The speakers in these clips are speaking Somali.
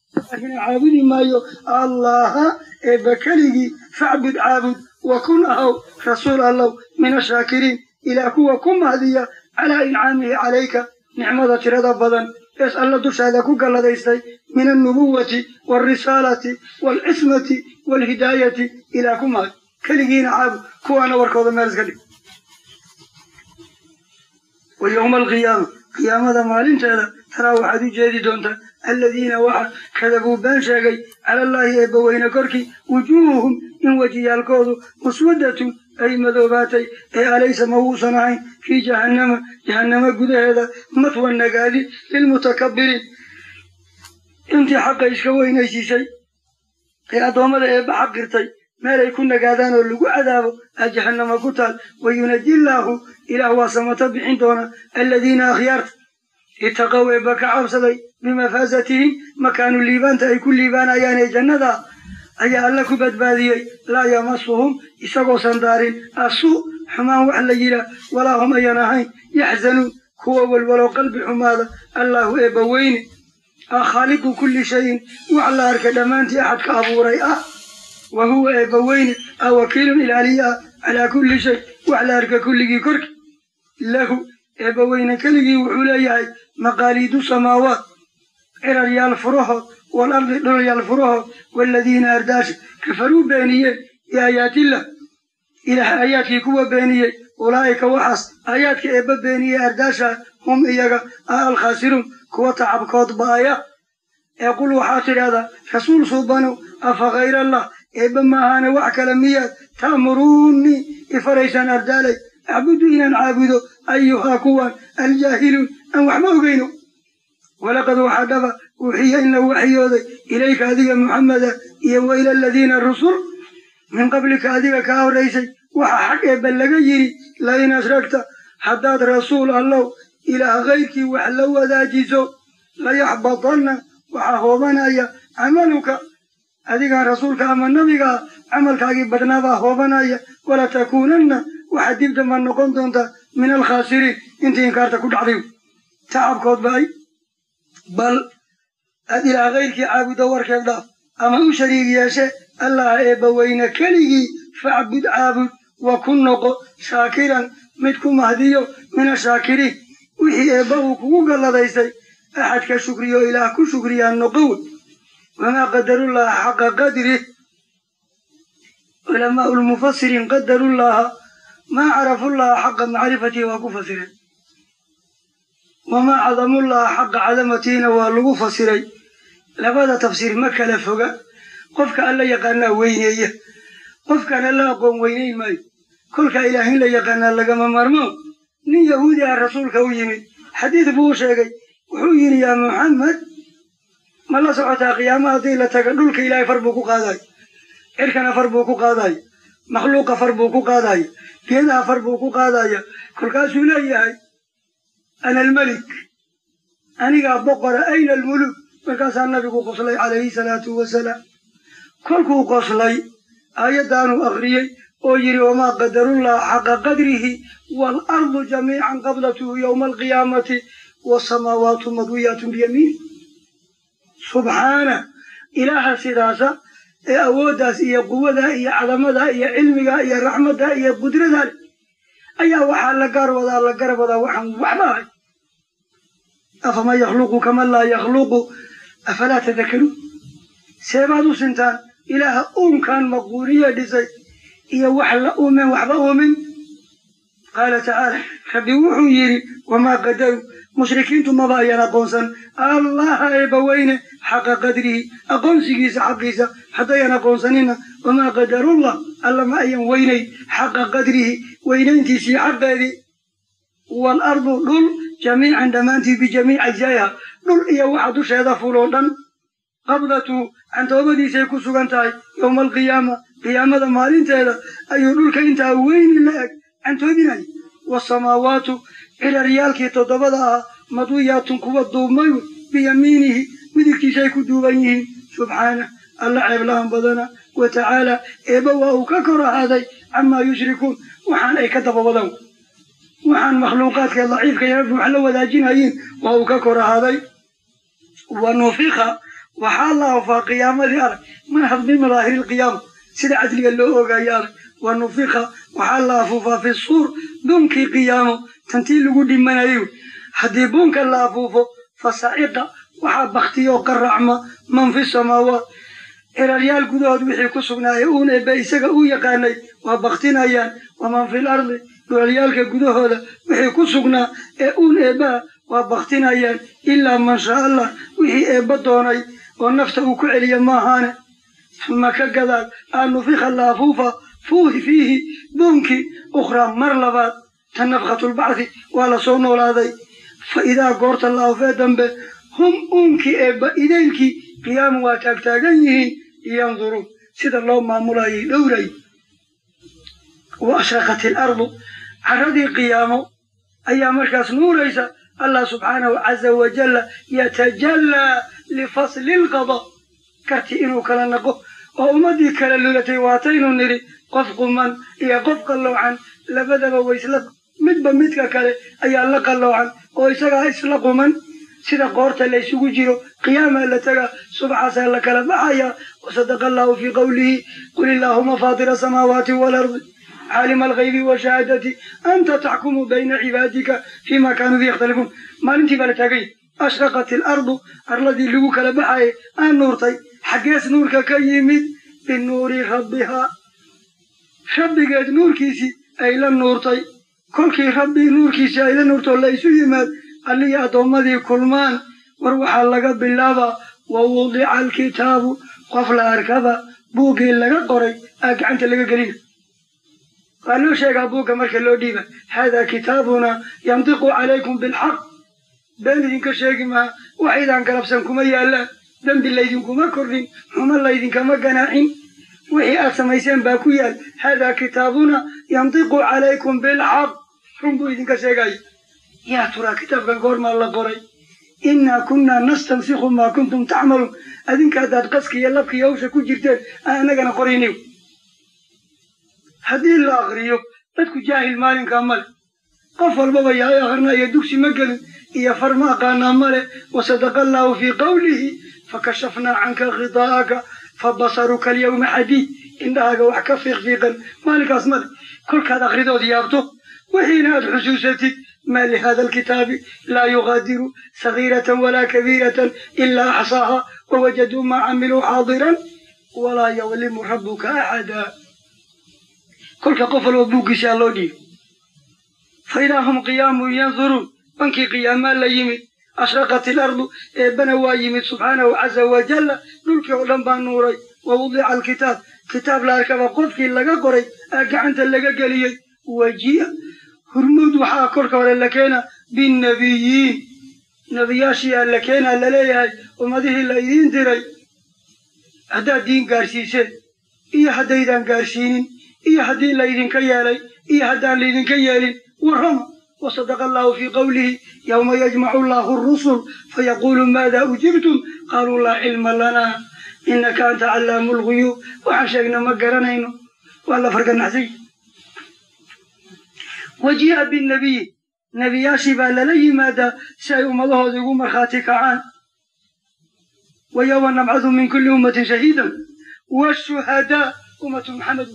laakiin caabudi maayo allaha eebba keligii facbud caabud wa kun ahow rasuul allow min ashaakiriin ilaa kuwa ku mahdiya calaa incaamihi calayka nicmada tirada badan ees alla dushaada ku galladaystay min alnubuwati waalrisaalati waalcismati waalhidaayati ilaa ku mahdi keligiina caabud kuwaana warkooda meel iska dhig wa yowma alqiyaama qiyaamada maalinteeda taraa waxaad u jeedi doontaa aladiina waxa kadabuu been sheegay cala allaahi eebbaweyne korkii wujuuhuhum in wejiyaalkoodu muswaddatun ay madoobaatay ee alaysa ma wuusan ahayn fii jahannama jahannama gudaheeda matwa nagaadi lilmutakabbiriin intii xaqa iska weynaysiisay ee addoommada eebba xaqirtay meelay ku nagaadaan oo lagu cadaabo aa jahannama ku taal wayunaji illaahu ilaah waa samato bixin doona aladiina akhyaarta itaqow eebba ka cabsaday bimafaasatihim makaanu liibaanta ay ku liibaanayaan ee jannada ayaa alla ku badbaadiyey laa yamasuhum isagoosan daarin asuu xumaan wax la yidhaah walaa hum ayan ahayn yaxzanuun kuwa walwalo qalbi xumaada allaahu eebba weyne ah khaaliqu kulli shayin wax la arka dhammaantii axadka abuuray ah wa huwa eebba weyne ah wakiilun ilaaliye ah calaa kulli shay wax la arka kulligii korki lahu eebba weyne keligii wuxuu leeyahay maqaaliidu samaawaat ciraryaal furahood waalardi dhulyaal furahood waaladiina ardaasha kafaruu beeniyeen biaayaatillah ilaah aayaadkii kuwa beeniyey ulaa'ika waxaas aayaadka eebba beeniyey ardaasha hum iyaga ah alkhaasiruun kuwa tacabkood ba'aya ee qul waxaa tidhahdaa rasuul suubanow afa khayrallah eebba maahaane wax kale miyaad ta'muruunnii ifaraysaan ardaalay acbudu inaan caabudo ayuhaa kuwan aljaahiluun aan waxba ogeyno walaqad waxaa dhaba uuxiya in la waxyooday ilayka adiga muxameda iyo wa ila aladiina rusul min qablika adiga kaa horraysay waxa xag eebba laga yidhi lain ashragta haddaad rasuul allow ilaah kayrkii wax la wadaajiso layaxbatanna waxaa hoobanaya camaluka adigaan rasuulka ama nabigaa camalkaagii badnaabaa hoobanaya walatakuunanna waxaad dib damba noqon doontaa min alkhaasiriin intii inkaarta ku dhacday tacabkood ba ay bal aad ilaah kayrkii caabudo warkeed dhaaf ama u shariig yeeshe allah eebba weyne keligii facbud caabud wa ku noqo shaakiran mid ku mahdiyo min ashaakiriin wixii eebba uu kugu galladaystay axadka shukriyo ilaah ku shukriyaa noqo wey wamaa qadarullaha xaqa qadrih culamaau lmufasiriin qadarullaha maa carafullaha xaqa macrifatihi waa ku fasireen wamaa cadamullaha xaqa cadamatiina waa lagu fasiray labada tafsiir ma kala foga qofka alla yaqaanaa weyneeya qofkaan alla aqoon weynayn maayo kolkaa ilaah in la yaqaanaa lagama maarmo nin yahuudi ah rasuulka u yimid xadiid buu u sheegay wuxuu yidhi yaa muxamed ma la socotaa qiyaama haddii la taga dhulka ilaahay far buu ku qaadayo cirkana far buu ku qaadayo makhluuqa far buu ku qaadayo geedaha far buu ku qaadaya kolkaasuu leeyahay ana almelik anigaa boqora ayna almuluk markaasaa nabigu qoslay calayhi salaatu wasalaam kolkuu qoslay aayaddaanuu akhriyey oo yidhi wamaa qadarullaha xaqa qadrihi waalardu jamiican qablatuhu yowma alqiyaamati waasamaawaatu madwiyaatun biyamiini subxaana ilaaha sidaasa ee awooddaas iyo quwadaa iyo cadamadaa iyo cilmigaa iyo raxmaddaa iyo qudradaa leh ayaa waxaa la gaar wadaa la garab wadaa waxaan waxba ahay afaman yakhluqu kaman laa yakhluqu afalaa tadakaruun seebaad u sintaan ilaaha uunkan maquuniye dhisay iyo wax la uumen waxba uumin qaala tacaala rabbi wuxuu yidhi wamaa qadaru mushrikiintu maba ayaan aqoonsan allaha eebbaweyne xaqa qadrihi aqoonsigiisa xaqiisa haddayan aqoonsanina wamaa qadarullah alla ma ayan weynayn xaqa qadrihi weynayntiisii xaqeedii waalardu dhul jamiican dhammaantii bijamiic ajzaa'iha dhul iyo waxa dusheeda fuloo dhan qabdatu cantoobadiisay ku sugan tahay yowma alqiyaama qiyaamada maalinteeda ayuu dhulka intaa weyni la eg cantoobinaya waasamaawaatu ciraryaalkii toddobada ahaa madwiyaatun kuwa duubmay biyamiinihi midigtiisay ku duuban yihiin subxaana alla ceeblahan badana wa tacaala eebba waa uu ka kor ahaaday camaa yushrikuun waxaan ay ka dabawadan waxaan makhluuqaadka daciifka ya rabbi wax la wadaajinayiin waa uu ka kor ahaaday wa nufika waxaa la afaa qiyaamadii arag manhad min madaahiri lqiyaama sida cadliga loo ogaayo arag wa nufika waxaa la afuufaa fi suur buunkii qiyaamo tantii lagu dhimanayo haddii buunka la afuufo fa saciqa waxaa baktiyoo qaracma man fi samaawaat ciraryaal gudahood wixii ku sugnaaye uun eebbe isaga u yaqaanay waa baktinayaan waman fil ardi dhulalyaalka gudahooda wixii ku sugnaa ee uun eebbaha waa baktinayaan ilaa man shaa allah wixii eebba doonay oo nafta uu ku celiya maahaane uma ka gadaal aa nufika la afuufa fuuhi fiihi buunkii ukhraa mar labaad ta nafkatulbacdi waa la soo noolaaday fa idaa goorta la afee dambe hum uunkii eebba idaylkii qiyaamu waa taagtaagan yihiin yanduruun sida loo maamulayay dhowray wa ashraqat ilardu carradii qiyaamo ayaa markaas nuuraysa allah subxaanahu caza wajalla yatajallaa lifasli lqada karti inuu kala naqo oo ummaddii kala lulatay waataynu nidhi qof quman iyo qof qalloocan labadaba waysla midba midka kale ayaa la qalloocan oo isagaa isla quman sida qoorta la ysugu jiro qiyaamaa la tagaa subxaasaa la kala baxayaa wasadaqa allahu fii qowlihi qul illaahuma faatira asamaawaati waalardi caalima alghaybi washahaadati anta taxkumu bayna cibaadika fima kaanuu fii yakhtalifuun maalintii baa la taagay ashraqat ilardu arladii lagu kala baxayay aan nuurtay xaggees nuurka ka yimid binuuri rabbihaa rabbigeed nuurkiisii ay la nuurtay kolkii rabbi nuurkiisii ay la nuurtoo la isu yimaad allihii addoommadii kulmaan war waxaa laga bilaabaa wa wudica alkitaabu qof la arkaba buuggii laga qoray aa gacanta laga gelina waa loo sheegaa buugga marka loo dhiiba haadaa kitaabuna yantiqu calaykum bilxaq been idinka sheegi maha waxaydaan galabsan kuma yaallaan dembi laydinkuma kordhin xumo laydinkama ganaacin wixii aad samayseen baa ku yaal haadaa kitaabuna yantiqu calaykum bilxaq run buu idinka sheegaya yaa turaa kitaabkan goormaa la qoray innaa kunnaa nastansikhu maa kuntum tacmaluun adinka haddaad qaski iyo labkii hawsha ku jirteen aan annagana qorayniw haddii la akriyo dadku jaahil maalinkaa male qof walbaba yahay akrinaya dugsi ma gelin iyo far ma aqaanaa male wasadaqa allaahu fii qawlihi fakashafnaa canka khidaa'aka fabasaruka alyawma xadiid indhahaaga wax ka fiiqfiiqan maalinkaas male kolkaad akridood yaabto wixiina aad xusuusatid ma lihada alkitaabi laa yugaadiru sagiiratan walaa kabiiratan ilaa axsaaha wawajaduu maa camiluu xaadiran walaa yadlimu rabbuka axada kolka qof walba buuggiisaa loo dhiibay fa idaa hum qiyaamun yanduruun bankii qiyaamaa la yimid ashraqat ilardu eebbana waa yimid subxaanahu caza wajalla dhulkii oo dhan baa nuuray wa wudica alkitaab kitaab la arkaba qofkii laga qoray aa gacanta laga geliyey waji'a hurmuud waxaa korka hore la keena binnabiyiin nebiyaashiyaa la keenaa laleeyahay ummadihii la idiin diray haddaad diin gaarsiiseen iyo haddaydaan gaarsiinin iyo haddii laydinka yeelay iyo haddaan laydinka yeelin warrama wasadaqa allahu fii qowlihi yowma yajmacu allahu arusul fayaquulu maada ujibtum qaaluu laa cilma lanaa innaka anta callaamu lguyuub waxaan sheegna ma garanayno waa la farganaxsay wajii'a binnabiyi nebiyaashii baa lala yimaadaa si ay ummadahooda ugu markhaati kacaan wa yowma nabcadu min kulli ummatin shahiidan washuhadaa ummatu muxamed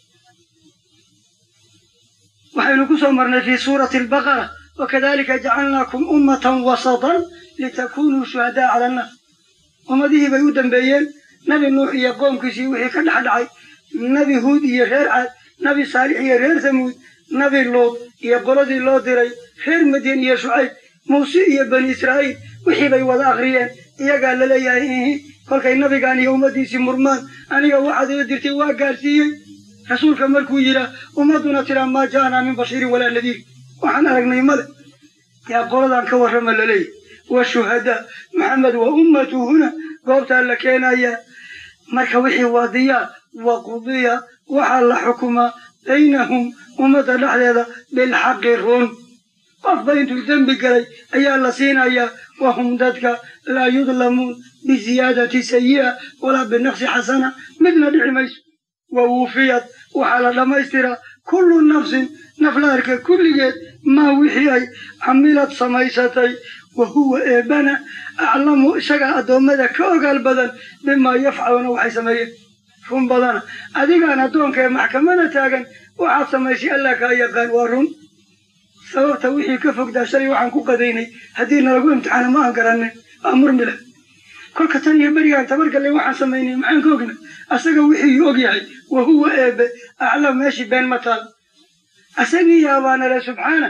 waxaynu ku soo marnay fii suurati albaqara wakadalika jacalnaakum ummatan wasatan litakunuu shuhadaa cala annaas ummadihii bay u dambeeyeen nabi nuux iyo qoomkiisii wixii ka dhex dhacay nabi huud iyo reer caad nabi saalix iyo reer samuud nabi luud iyo qoladii loo diray reer madyan iyo shucayb muuse iyo bani israa'iil wixii bay wada akhriyeen iyagaa laleeyahay ihi kolkay nabigaan iyo ummaddiisii murmaan aniga waxaad ila dirtay waa gaarsiiyey rasuulka markuu yidhaah ummadduna tiraa maa ja'anaa min bashiirin walaa nadiir waxaan aragnay male yaa qoladan ka warrama laleeyahy wa shuhadaa maxamed wa ummatuhuna goobtaa la keenayaa marka wixii waadiyaa wa qudiya waxaa la xukumaa baynahum ummadda dhexdeeda bilxaqi run qofba intuu dembi galay ayaa la siinayaa wahum dadka laa yudlamuun biziyaadati sayi'a walaa binaqsi xasana midna dhici mayso wa wuufiyad waxaa la dhammaystiraa kullu nafsin naf la arka kulligeed maa wixii ay camilad samaysatay wa huwa eebana aclamu isagaa addoommada ka ogaal badan bimaa yafcaluuna waxay sameeyeen run badana adigaan addoonka ee maxkamada taagan waxaad samaysay allah kaa yaqaan waa run sababta wixii ka fogdaa shalay waxaan ku qadaynay haddii nalagu imtixaano ma aan garanin waa murmila kolka tan iyo berigaan tabargalle waxaan samaynay maxaan ka ogna asaga wixii og yahay wa huwa eebe aclam meeshii been ma taal asagii yaabaanale subxaana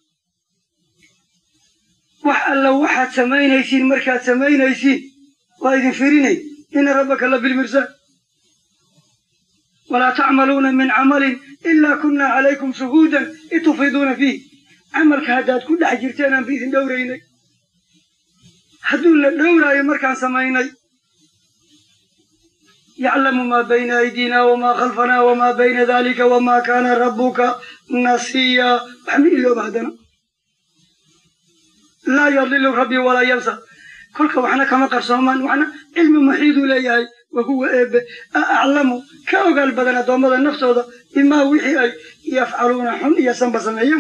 wax alla waxaad samaynaysiin markaad samaynaysiin waa idin firinay ina rabbaka la bilmirsaan walaa tacmaluuna min camalin ilaa kunna calaykum shuhuudan id tufiiduuna fiih camalka haddaad ku dhex jirteen aan ba idin dhowraynay hadduu la dhowraayo markaan samaynay yaclamu maa bayna aydiina wamaa khalfanaa wamaa bayna dalika wamaa kaana rabbuka nasiya wax ma ilooba haddana laa yadilu rabbi walaa yansa kolka waxna kama qarsoomaan waxna cilmi muxiiduu leeyahay wa huwa eebe aclamu ka ogaal badan addoommada naftooda bimaa wixii ay yafcaluuna xun iyo sanba sameeyaan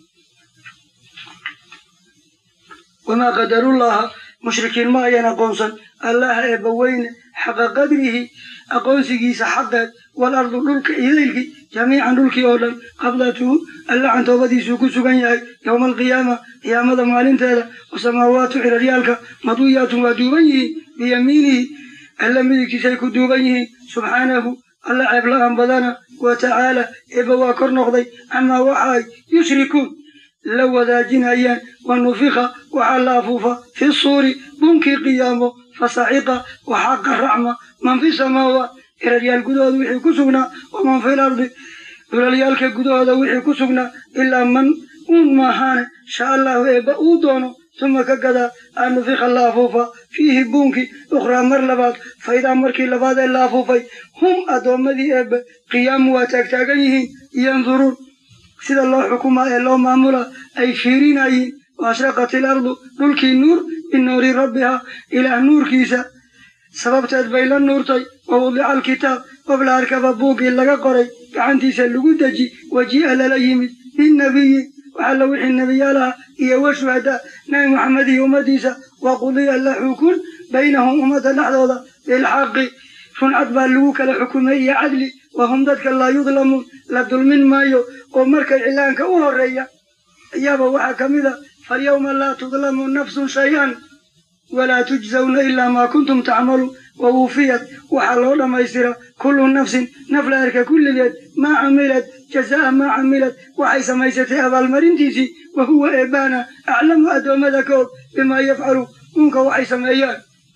wamaa qadarullaha mushrikiin ma ayan aqoonsan allaha eebba weyne xaqa qadrihi aqoonsigiisa xaqeed walardu dhulka idaylkii jamiican dhulkii oo dhan qabdatuhu alla cantoobadiisuu ku sugan yahay yowma alqiyaama qiyaamada maalinteeda wasamaawaatu ciraryaalka maduyaatun waa duuban yihiin biyamiinihi alla midigtiisay ku duuban yihiin subxaanahu alla ceebla-aan badana wa tacaala eebba waa kor noqday camaa waxa ay yushrikuun la wadaajinayaan wa nufika waxaa la afuufa fi suuri bunkii qiyaamo fasaciqa waxaa qaracma man fi samaawaat iraryaal gudahooda wixii ku sugnaa waman fi lardi dhulalyaalka gudahooda wixii ku sugnaa ilaa man uun maahaane sha allahu eebba uu doono suma ka gadaa an nufika la afuufa fiihi buunkii ukhraa mar labaad faidaa markii labaad ee la afuufay hum addoommadii eebbe qiyaamu waa taagtaagan yihiin yanduruun sida loo xukumaa ee loo maamula ay fiirinayiin waashraqat ilardu dhulkii nuur binuuri rabbiha ilaah nuurkiisa sababteed bay la nuurtay wa wudica alkitaab qof la arkaba buuggii laga qoray gacantiisa lagu deji waji'a lala yimid binnabiyi waxalla wixii nebiyaalaha iyo wa shuhadaa nabi maxamed iyo ummaddiisa wa qudiya la xukun baynahum ummadda dhexdooda bilxaqi runcad baa lagu kala xukumay iyo cadli wahum dadka laa yudlamuun la dulmin maayo oo markay cilaanka u horeeya ayaaba waxaa ka mid a falyawma laa tudlamu nafsun shay-an walaa tujzawna ilaa maa kuntum tacmaluun wa wuufiyat waxaa loo dhammaystira kullu nafsin naf la arka kulligeed maa camilad jazaa'a maa camilad waxay samaysatay abaalmarintiisii wa huwa eebaana aclamu addoommada ka og bimaa yafcalu uunka waxay sameeyaan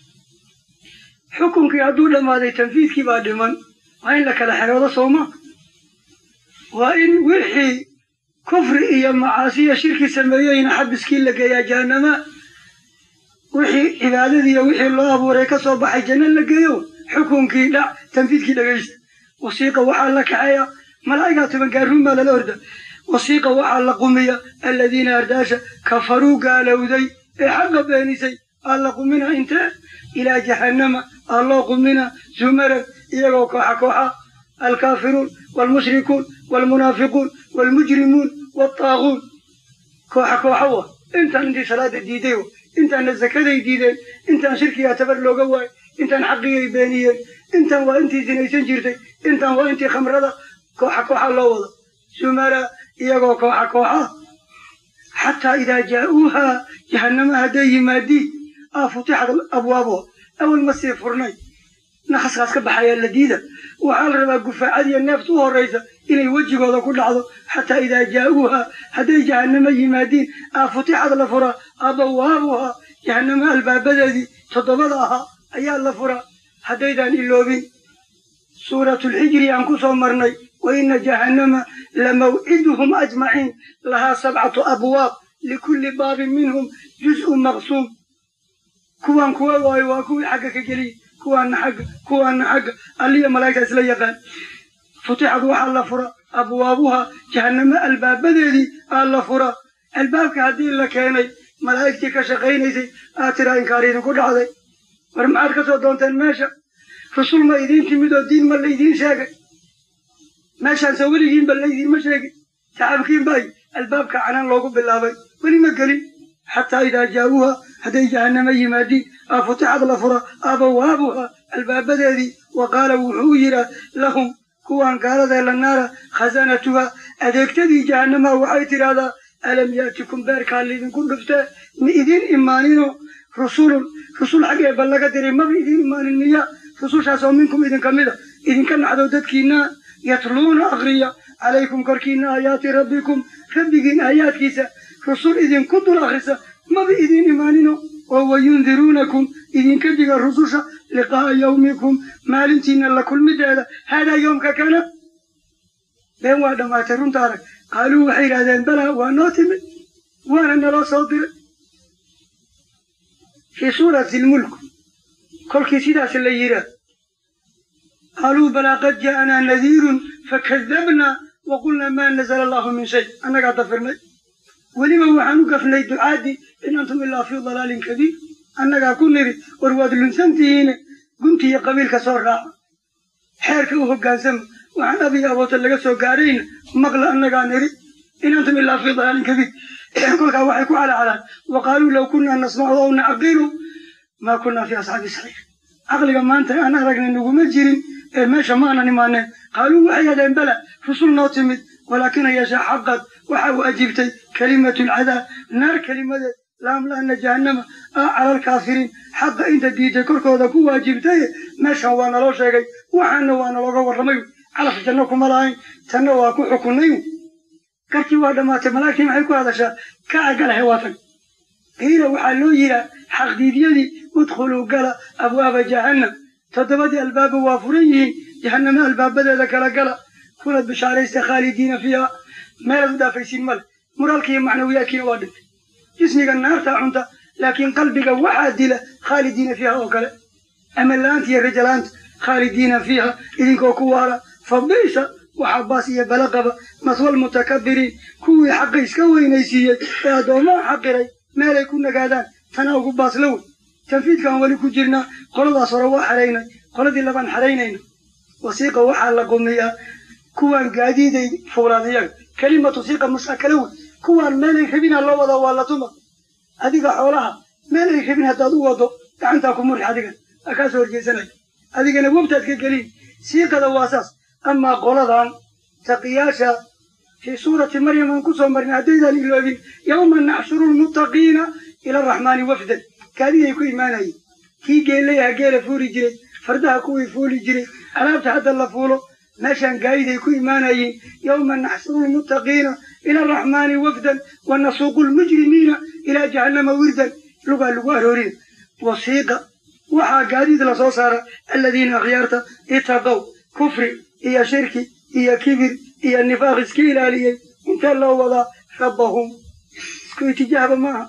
xukunkii hadduu dhammaaday tanfiidkii baa dhiman waa in la kala xeroodo sooma waa in wixii kufri iyo macaasiya shirki sameeyeyna xabiskii la geeyaa jahanama wixii cibaadadiiyo wixii loo abuuray ka soo baxay janno la geeyo xukunkii dhac tanfiidkii dhegaysta wasiiqa waxaa la kaxeeya malaa'igaa toban gaaruun baa lala orda wasiiqa waxaa la qumiya aladiina ardaasha kafaruu gaalowday ee xaqa beenisay aa la qumina intee ilaa jahannama aa loo qumina zumaran iyagoo kooxa kooxa alkaafiruun waalmushrikuun waalmunaafiquun waalmujrimuun waaltaaguun kooxa kooxa wa intaan intii salaada diiday wa intaanna zakaday diideen intaan shirkigaa tabar looga waayay intaan xaqigay beeniyeen intaan waa intii sinaysan jirtay intaan waa intii khamrada kooxa kooxa loo wada zumara iyagoo kooxa kooxa xataa idaa jaa'uuhaa jahannama hadday yimaadiin aa futixad abwaabo awal ma sii furnay naqaskaas ka baxayaa la diida waxaa la rabaa gufaacadiyo neefta u horraysa inay wejigooda ku dhacdo xataa idaa jaa'uuhaa hadday jahannamo yimaadiin aa futixad la furaa abawaabuhaa jahannamo albaabadeedii toddobada ahaa ayaa la furaa haddaydaan iloobin suuratulxijri aan ku soo marnay wa inna jahannama lamawciduhum ajmaciin lahaa sabcatu abwaab likulli baabin minhum juz'un maqsuum kuwaan kuwa waayo waa kuwii xagga ka geliya kuwaana xagga kuwaana xagga alliya malaa'igta isla yaqaan futixad waxaa la fura abwaabuha jahannamo albaabadeedii aa la fura albaabka haddii la keenay malaa'igtii ka shaqaynaysay aa tiraa inkaar idinku dhacday war maxaad ka soo doonteen meesha rasul ma idiin timid oo diin ma laydiin sheegay meeshaan soo weligiinba laydiinma sheegin saxaabkiin bay albaabka canaan loogu bilaabay weli ma gelin xataa idaa jaa'uuha hadday jahannama yimaadiin aa futixad la fura abawaabuha albaabadeedii wa qaala wuxuu yidhaa lahum kuwaan gaaladee la naara khasanatuha adeegtadii jahannamaha waxay tidhaahdaa alam yaatikum beerkaa laydinku dhuftee ma idin imaanino rusulun rusul xaggeeba laga diray maba idin imaanin miya rusushaasoo minkum idinka mida idinka naxdo dadkiinna yatluuna akriya calaykum korkiinna aayaati rabbikum rabbigiin aayaadkiisa rusul idinku dul akrisa maba idin imaanino oo wayundiruunakum idinka diga rususha liqaa'a yawmikum maalintiina la kulmideeda haadaa yoomka kana been waa dhammaatay runta arag qaaluu waxay yidhahdeen balaa waa noo timid waana naloo soo diray fii suurati lmulk kolkii sidaas la yidhaah qaaluu balaa qad jaa'anaa nadiirun fakadabnaa wa qulnaa maa nazala allahu min shay annagaa dafirnay weliba waxaan u gafnay ducaadii in antum ilaa fii dalaalin kabiir annagaa ku nidhi war waad lunsantihiine gunti iyo qabiilka soo raaca xeerka u hoggaansama waxaan abiy aboota laga soo gaarayna maqla annagaa nidhi in antum ilaa fii dalaalin kabiir kolkaa waxay ku calaacalaan wa qaaluu low kunnaa nasmacu aw nacqilu maa kunnaa fii asxaabi saxiix caqliga maanta aan aragna naguma jirin ee meesha ma aanan imaaneen qaaluu waxay yadeen bala rusul noo timid walaakina yeesha xaqad waxa uu ajiibtay kelimatu lcadaab naar kelimadeed laamla'ana jahannama ah calal kaafiriin xaqa inta diiday korkooda ku waajibtaye meeshan waa naloo sheegay waxaana waa nalooga warramay calaf janno kuma lahayn tanna waa ku xukunnay garkii waa dhammaatay malaa'igtii maxay ku hadashaa kaca galahe waa tag qiila waxaa loo yihaa xaqdiidyadii udkhuluu gala abwaaba jahannam toddobadii albaaba waa furan yihiin jahannama albaabadeeda kala gala kuna bishaaraysta khaalidiina fiiha meelaad u dhaafaysiin male muraalkiiyo macnawiyaadkiina waa dhintay jismiga naartaa cunta laakiin qalbiga waxaa dila khaalidiina fiiha oo kale ama la'aanta iyo rajalaanta khaalidiina fiiha idinkoo ku waala fabisa waxaa baas iyo balaqaba maswal mutakabiriin kuwii xaqa iska weynaysiiyey ee addoomaha xaqiray meelay ku nagaadaan tana ugu baasla wey tanfiidkaan weli ku jirnaa qoladaas hore waa xaraynay qoladii labaan xaraynayna wasiiqa waxaa la qumiyaa kuwaan gaadiiday fuulaan iyaga kelimatu siiqa mushakala wey kuwaan meelay rabinaa loo wadaa waa la tuma adiga xoolaha meelay rabin haddaad u wado gacantaa ku murix adigan aa kaa soo horjeesanaya adigana webtaad ka gelin siiqada waa saas amaa qoladan taqiyaasha fii suurati maryam aan ku soo marnay haddaydaan iloobin yawma naxshuru lmuttaqiina ila araxmaani wafdan gaadiday ku imaanayeen kii geelayaha geela fuuli jiray fardaha kuwii fuuli jiray alaabta hadda la fuulo meeshaan gaadiday ku imaanayeen yawma naxshuru lmuttaqiina ila araxmaani wafdan wa nasuuqu lmujrimiina ilaa jahannama wirdan lugaa lagu aroorina wasiiqa waxaa gaadiid la soo saara aladiina akhyaarta itaqow kufri iyo shirki iyo kibir iyo nifaaq iska ilaaliyey intee loo wadaa rabbahum isku itijaahba maaha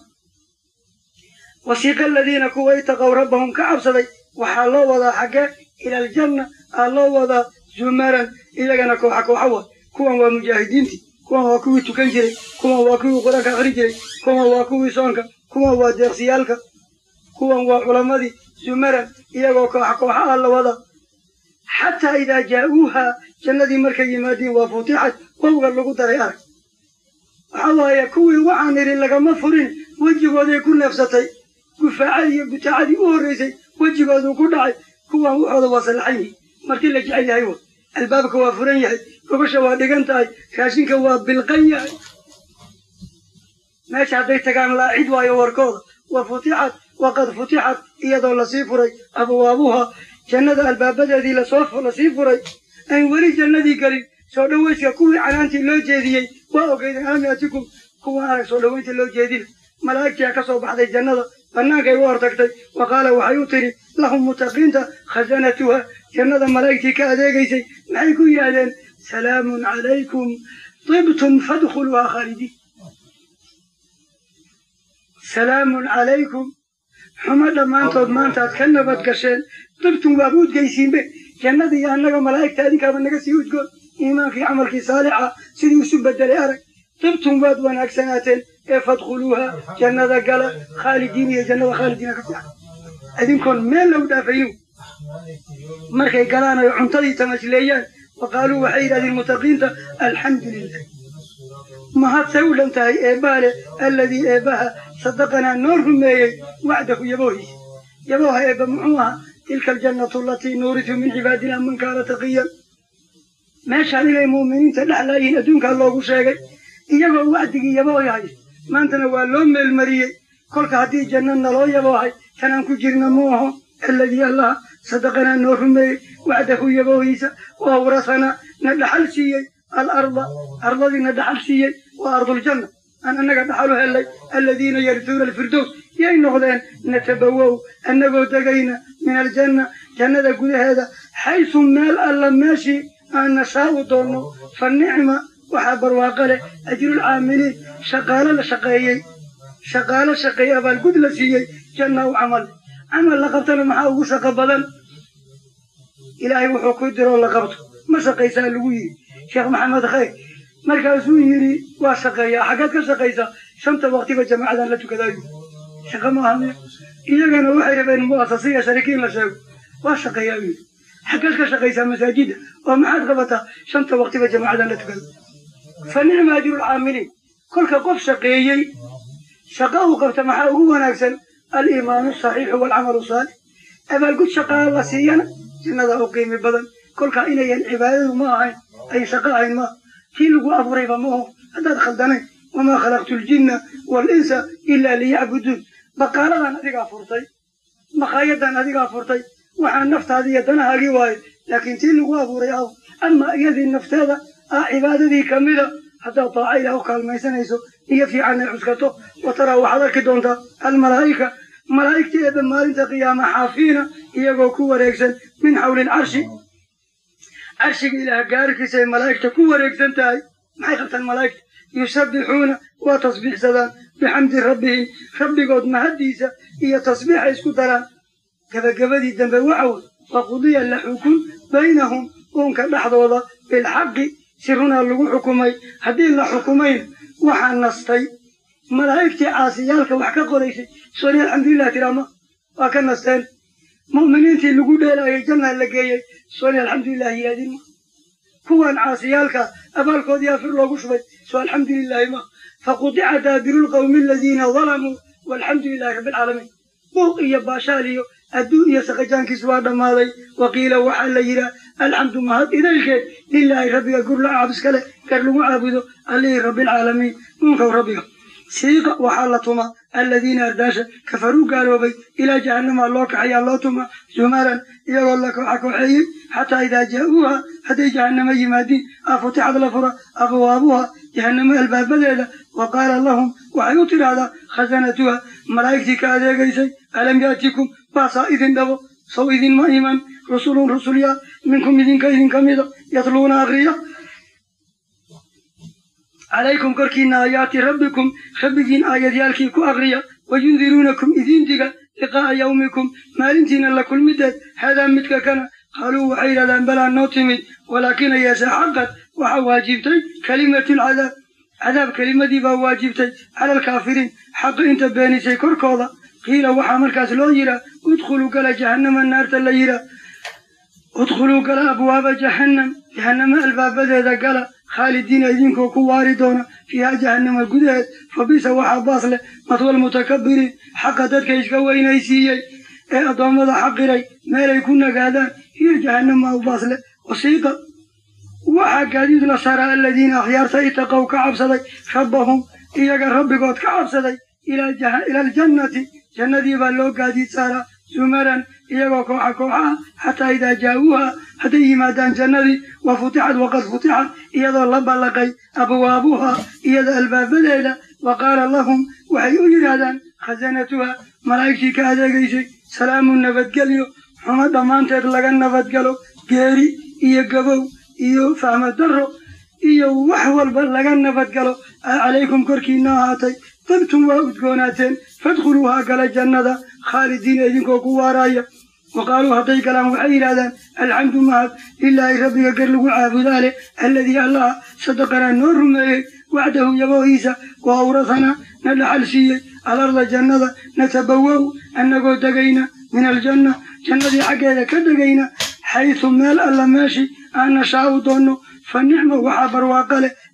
wasiiqa aladiina kuwa itaqow rabbahum ka cabsaday waxaa loo wadaa xaggee ila aljanna aa loo wadaa zumaran iyagana kooxa kooxa wa kuwan waa mujaahidiintii kuwan waa kuwii tukan jiray kuwan waa kuwii qur-aanka akhri jiray kuwan waa kuwii soonka kuwan waa deeqsiyaalka kuwan waa culammadii zumaran iyagoo kooxa kooxa ah la wada xataa idaa jaa'uuha jannadii markay yimaadiin waa futixad wowga lagu daray arag waxa waaye kuwii waxaan idhi lagama furin wejigooday ku neefsatay gufaacadii iyo butaacadii u horraysay wejigooduu ku dhacay kuwan waxooda waa sallaxan yihin markii la jecel yahay wa albaabka waa furan yahay gobasha waa dhigan tahay raashinka waa bilqan yahay meesha hadday tagaan laacid waayo warkooda wa futixad waqad futixad iyadoo lasii furay abwaabuha jannada albaabadeedii lasoo lasii furay aan weli jannadii gelin soo dhowayska kuwii canaantii loo jeediyey waa ogeydeen alam yaatikum kuwan arag soo dhowaynta loo jeedina malaa'igtii ka soo baxday jannada bannaankay u hortagtay wa qaala waxay u tidhi lahum mutaqiinta khasanatuha jannada malaa'igtii ka adeegaysay maxay ku yidhaahdeen salaamun calaykum tibtum fadkhuluuha khaalidiin salaamun calaykum xumo dhammaantood maantaad ka nabad gasheen dibtum waaba udgaysiinbe jannadii iyo annaga malaa'igta adinkaaba naga sii udgoon iimaankii camalkii saalixa sidii isu bedelay arag dibtum waad wanaagsanaateen ee fadkhuluuha jannada gala khaalidiin iyo jannada khaalidiina ka fiican adinkoon meel lagu dhaafaynu markay galaan ay cuntadii tamasleeyaan wa qaaluu waxay yidhahdeen mutaqiinta alxamdu lilah mahadsay u dhan tahay eebbaa leh alladii eebbaha sadaqanaa noo rumeeyey wacdahu yaboohiisa yabooha eebba muxuu ahaa tilka aljannatu alatii nuuritu min cibaadina man kaana taqiyan meeshaan inay muuminiinta dhexlaayihiin adduunkaa loogu sheegay iyagoo wacdigii yaboohi haysta maantana waa loo meelmariyey kolka haddii janno naloo yaboohay tanaan ku jirna mu aho alladii allaha sadaqanaa noo rumeeyey wacdahu yaboohiisa wa awrasanaa na dhaxal siiyey alarda ardadii na dhaxal siiyey waa arduljanna aan annaga dhaxalu hellay alladiina yarituuna alfirdows yay noqdeen natabawow annagoo degayna min aljanna jannada gudaheeda xaysu meel alla meeshii aan nashaa'u doonno fa nicma waxaa barwaaqo leh ajrulcaamiliin shaqaalo la shaqeeyey shaqaalo shaqeeye abaalgud la siiyey janna u camal camal la qabtana maxaa ugu shaqo badan ilaahay wuxuu ku diroo la qabto ma shaqaysaa lagu yidhi sheekh maxamed khayr markaasuu yidhi waa shaqeeyaa xaggaad ka shaqaysaa shanta waqtiba jamaacadan la tukadaayo shaqo ma aha iyagana waxay rabeen mu'asasiya sharikiin la sheego waa shaqeeyaa yidhi xaggaad ka shaqaysaa masaajidda oo maxaad qabataa shanta waqtiba jamaacadan la tukado fa nicma ajrulcaamiliin kolka qof shaqeeyey shaqa uu qabta maxaa ugu wanaagsan aliimaanu asaxiixu waalcamalu saalix abaalgud shaqaa la siiyana jannada u qiimi badan kolkaa inayan cibaadadu ma ahayn ay shaqo ahayn maaha kii lagu abuurayba maaho haddaad khaldanayn wamaa khalaqtu ljinna waalinsa ilaa liyacbuduun baqaaladan adigaa furtay makaayadan adigaa furtay waxaa naftaadii iyo danahaagii waayo laakiin tii lagu abuuray aw ama iyadii nafteeda ah cibaadadii kamida haddaad daaca ilaah u kaalmaysanayso iyo fiican ay cuskato wa taraa waxaad arki doontaa almalaa'ika malaa'igtii eebbe maalinta qiyaama xaafiina iyagoo ku wareegsan min xawli lcarshi carshiga ilaah gaarkiisa ay malaa'igta ku wareegsan tahay maxay qabtaan malaa'igta yusabbixuuna waa tasbiixsadaan bixamdi rabbihim rabbigood mahaddiisa iyo tasbiixay isku daraan gebagabadii dambe waxa wey waqudiya la xukun baynahum uunka dhexdooda bilxaqi si runaa lagu xukumay haddii la xukumayna waxaa nastay malaa'igtii caasiyaalka wax ka qoraysay sooni alxamdulilah tiraama waa ka nasteen mu'miniintii lagu dheelaayay jannaa la geeyey sooni alxamdulilah yihaadin ma kuwan caasiyaalka abaalkoodii afir loogu shubay soo alxamdulilaahi ma faqudica daabiru lqawmi aladiina dalamuu walxamdu lilahi rabbi alcaalamiin buuq iyo baashaal iyo adduun iyo saqajaankiis waa dhammaaday waqiila waxaa la yidhaah alxamdu mahad idaylkeed lilaahi rabbiga gur la caabis kale gar lagu caabudo allihii rabbialcaalamiin uunkow rabbiga siiqa waxaa la tuma aladiina ardaasha kafaruu gaaloobay ilaa jahannama loo kaxayaa loo tuma zumaran iyagoo la kooxa kooxeeyey xataa idaa jaa'uuha hadday jahannamo yimaadiin afutixad la fura abwaabuha jahannamo albaabadeeda wa qaala lahum waxay u tidhaahdaa khasanatuha malaa'igtii ka adeegaysay alam yaatikum baasaa idin dhabo sow idinma iman rusulun rusulya minkum idinka idinka mida yatluuna akriya calaykum korkiina aayaati rabbikum rabbigiin aayadyaalkii ku akriya wayundiruunakum idin diga liqaa'a yawmikum maalintiina la kulmideed haadaa midka kana qaaluu waxay yidhahdaan balaa noo timid walaakina yeeshe xaqad waxaa waajibtay kelimatulcadaab cadaab kelimadii baa waajibtay cala alkaafiriin xaqi inta beenisay korkooda qiila waxaa markaas loo yidhaa udkhuluu gala jahannama naarta la yidhaa udkhuluu gala abwaaba jahannam jahannama albaabadeeda gala khaalidiina idinkoo ku waari doona fiiha jahannama gudaheed fa bisa waxaa baas leh matwal mutakabiriin xaqa dadka iska weynaysiiyey ee addoommada xaqiray meelay ku nagaadaan hiyo jahannama u baas leh wasiiqa waxaa gaadiid la saraa aladiina akhyaarta itaqow ka cabsaday rabbahum iyaga rabbigood ka cabsaday ila aljannati jannadii baa loo gaadiid saaraa zumaran iyagoo kooxa kooxa ah xataa idaa jaa'uuha hadday yimaadaan jannadii wa futixad waqad futixad iyadoo la ballaqay abwaabuha iyada albaabadeeda wa qaala lahum waxay u yidhaahdaan khasanatuha malaa'igtii ka adeegaysay salaamun nabadgelyo xumo dhammaanteed laga nabadgalo geeri iyo gabow iyo fahmo darro iyo wax walba laga nabadgalo calaykum korkiina ahaatay dabtum waa udgoonaateen fadkhuluuhaa gala jannada khaalidiina idinkoo ku waaraaya wa qaaluu hadday galaan waxay yidhahdaan alxamdu mahad lilaahi rabbiga gar lagu caabudaa leh alladii allaha sadaqanaa noo rumeeyey wacdahu yaboohiisa wa awrasanaa na dhaxal siiyey alarda jannada natabawow annagoo degayna min aljanna jannadii xaggeeda ka degayna xaysu meel alla meeshii aan nashaa'u doonno fa nicma waxaa barwaaqo leh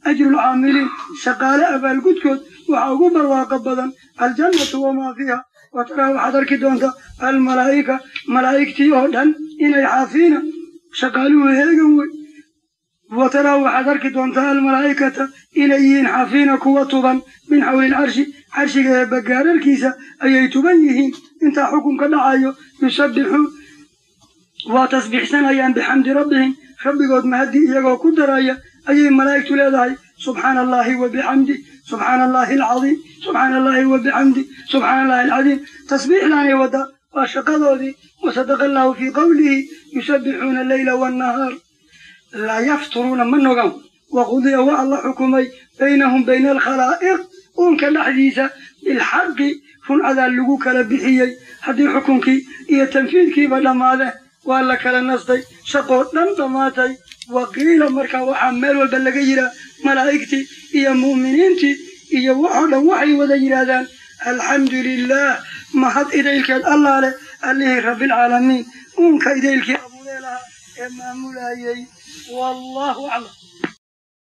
ajrulcaamiliin shaqaale abaalgudkood waxaa ugu barwaaqo badan aljannatu wamaa fiiha wa taraa waxaad arki doontaa almalaa'ika malaa'igtii oo dhan inay xaafiina shaqaaluhu heegan wey wa taraa waxaad arki doontaa almalaa'ikata inay yihiin xaafiina kuwa tuban min xawli lcarshi carshiga ee bagaararkiisa ayay tuban yihiin intaa xukunka dhacayo yusabbixuun waa tasbiixsanayaan bixamdi rabbihim rabbigood mahaddi iyagoo ku daraya ayay malaa'igtu leedahay subxaana allahi wa bixamdi subxaana allahi alcadiim subxaana allahi wa bixamdi subxaana allahi alcadiim tasbiixdaanay wadda waa shaqadoodii wasadaqa allahu fii qowlihi yusabbixuuna alleyla waannahaar laa yafturuuna ma nogan waqudiya waa la xukumay baynahum bayna alkhalaa'iq uunka dhexdiisa bilxaqi runcadaa lagu kala bixiyey haddii xukunkii iyo tanfiidkiiba dhammaadeen waa la kala nastay shaqoo dhan dhammaatay waqiila markaa waxaa meel walba laga yihaa malaa'igtii iyo mu'miniintii iyo waxoo dhan waxay wada yidhaahdaan alxamdu lilah mahad idaylkeed allaa leh allihii rabbialcaalamiin uunka idaylkii abuuree lahaa ee maamulayay wallahu aclam